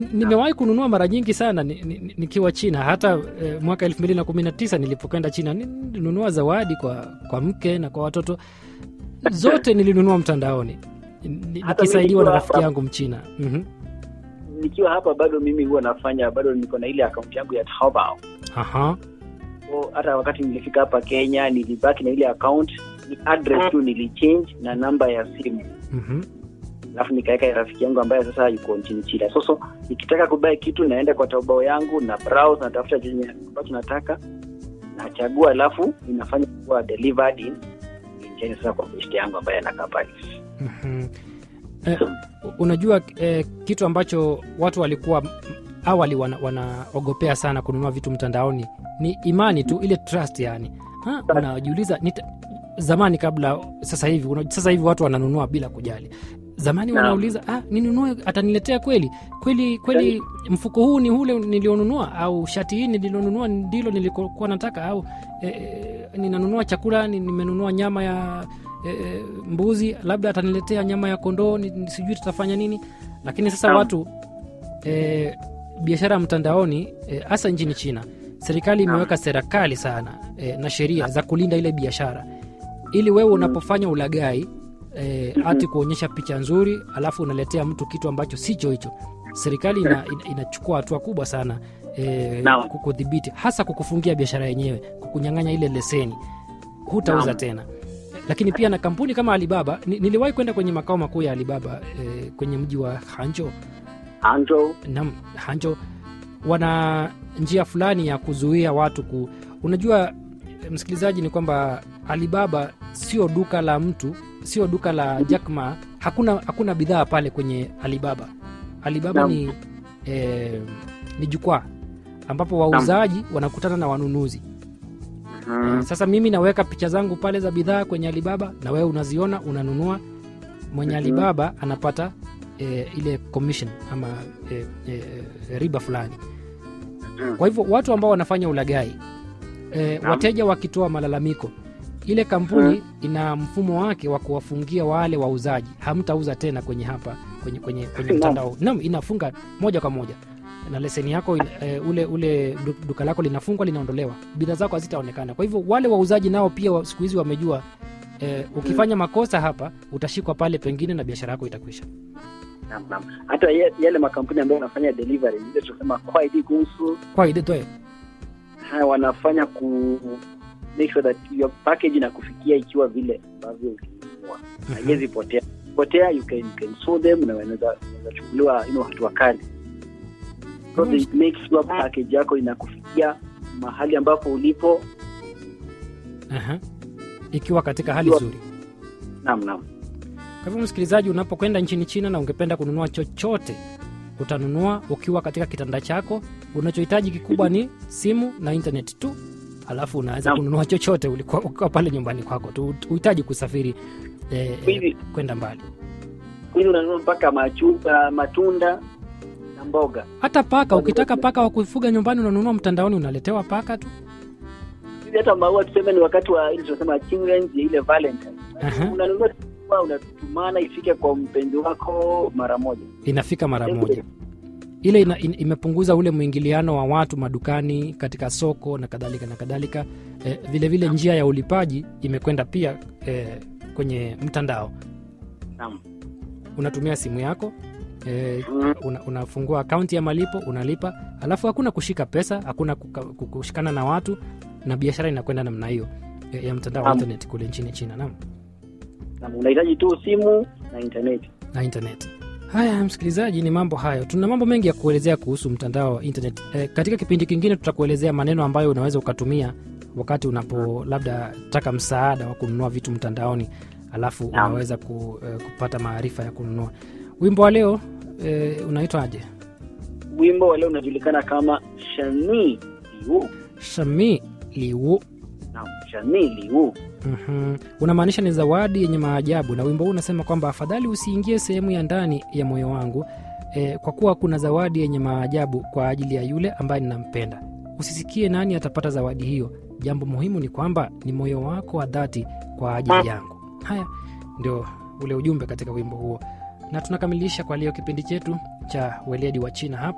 nimewahi kununua mara nyingi sana ni- ni- ni- nikiwa china hata eh, mwaka elfu mbili na kumi na tisa nilipokwenda china ni- nilinunua zawadi kwa, kwa mke na kwa watoto zote nilinunua mtandaoni Ni- Hata nikisaidiwa mimi na nikiwa rafiki hapa- yangu mchina mm nikiwa hapa bado mimi huwa nafanya bado niko na ile akaunti yangu ya Taobao. Aha. So, hata wakati nilifika hapa Kenya nilibaki na ile account, ni address tu nilichange na namba ya simu, Mhm. alafu nikaweka ya rafiki yangu ambaye sasa yuko nchini China. So, so nikitaka kubai kitu naenda kwa Taobao yangu na browse, natafuta chenye ambacho nataka nachagua, alafu inafanya kuwa delivered in in China sasa kwa best yangu ambaye anakaa Paris. Mhm. Eh, unajua eh, kitu ambacho watu walikuwa m- awali wana- wanaogopea sana kununua vitu mtandaoni ni imani tu ile trust yani ha, unajiuliza nita, zamani kabla sasa hivi una, sasa hivi watu wananunua bila kujali zamani Naam. wanauliza ah, ninunue ataniletea kweli kweli kweli mfuko huu ni ule nilionunua au shati hii nililonunua ndilo nilikuwa nataka au eh, eh, ninanunua chakula ni- nimenunua nyama ya eh, mbuzi labda ataniletea nyama ya kondoo ni- ni- sijui tutafanya nini lakini sasa Naam. watu eh, biashara ya mtandaoni eh, hasa nchini china serikali imeweka sera kali sana eh, na sheria za kulinda ile biashara ili wewe unapofanya ulagai eh, ati kuonyesha picha nzuri alafu unaletea mtu kitu ambacho sicho hicho serikali ina, ina, inachukua hatua kubwa sana eh, Naam. kukudhibiti hasa kukufungia biashara yenyewe kukunyang'anya ile leseni hutauza Naam. tena lakini pia na kampuni kama alibaba ni, niliwahi kwenda kwenye makao makuu ya alibaba eh, kwenye mji wa hanjo Hangzhou, nam hanjo wana njia fulani ya kuzuia watu ku unajua eh, msikilizaji ni kwamba alibaba sio duka la mtu sio duka la Jack Ma hakuna hakuna bidhaa pale kwenye alibaba alibaba Naam. ni eh, ni jukwaa ambapo wauzaji wanakutana na wanunuzi Mhm. sasa mimi naweka picha zangu pale za bidhaa kwenye alibaba na wewe unaziona unanunua mwenye Mhm. alibaba anapata e, ile commission ama e, e, riba fulani Mhm. kwa hivyo watu ambao wanafanya ulagai e, Naam. wateja wakitoa malalamiko ile kampuni ina mfumo wake wa kuwafungia wale wauzaji hamtauza tena kwenye hapa kwenye, kwenye, kwenye Naam. mtandao nam inafunga moja kwa moja na leseni yako ina- e, ule ule du- duka lako linafungwa linaondolewa bidhaa zako hazitaonekana kwa hivyo wale wauzaji nao pia wa- siku hizi wamejua e, ukifanya makosa hapa utashikwa pale pengine na biashara yako itakwisha Naam, naam. hata ye- yale makampuni ambayo wanafanya delivery ile tunasema kwaidi kuhusu kwa idetoe haya wanafanya ku make sure that your package inakufikia ikiwa vile ambavyo ulinunua haiwezi potea potea you can, you can sue them na wanaweza wanaweza chukuliwa you know, hatua kali so they make sure package yako inakufikia mahali ambapo ulipo Aha. ikiwa katika hali Ikiwa- nzuri naam naam Kwa hivyo msikilizaji, unapokwenda nchini China na ungependa kununua chochote, utanunua ukiwa katika kitanda chako. Unachohitaji kikubwa ni simu na internet tu, alafu unaweza Naam. kununua chochote ulikuwa ukiwa pale nyumbani kwako tu, uhitaji kusafiri eh, Hivi- eh, kwenda mbali. hivi unanunua mpaka machupa matunda na mboga Hata paka, ukitaka paka wa kufuga nyumbani unanunua mtandaoni, unaletewa paka tu. hivi hata maua tuseme ni wakati wa ile tunasema children's ya ile valentine Aha. unanunua maua, unatumana ifike kwa mpenzi wako mara moja Inafika mara moja. Ile ina, in, imepunguza ule mwingiliano wa watu madukani, katika soko na kadhalika na kadhalika. Eh, vile vile njia ya ulipaji imekwenda pia eh, kwenye mtandao. naam unatumia simu yako e, Mm. una, unafungua akaunti ya malipo unalipa alafu hakuna kushika pesa hakuna kuka, kushikana na watu na biashara inakwenda namna hiyo e, ya mtandao wa Naam. internet kule nchini china naam naam unahitaji tu simu na internet na internet haya msikilizaji ni mambo hayo tuna mambo mengi ya kuelezea kuhusu mtandao wa internet e, katika kipindi kingine tutakuelezea maneno ambayo unaweza ukatumia wakati unapo labda taka msaada wa kununua vitu mtandaoni alafu Naam. unaweza ku, e, kupata maarifa ya kununua wimbo wa leo e, unaitwaje wimbo wa leo unajulikana kama shani liu shami liu naam shani liu Mhm. unamaanisha ni zawadi yenye maajabu na wimbo huu unasema kwamba afadhali usiingie sehemu ya ndani ya moyo wangu e, kwa kuwa kuna zawadi yenye maajabu kwa ajili ya yule ambaye ninampenda usisikie nani atapata zawadi hiyo jambo muhimu ni kwamba ni moyo wako wa dhati kwa ajili yangu haya ndio ule ujumbe katika wimbo huo na tunakamilisha kwa leo kipindi chetu cha weledi wa china hapa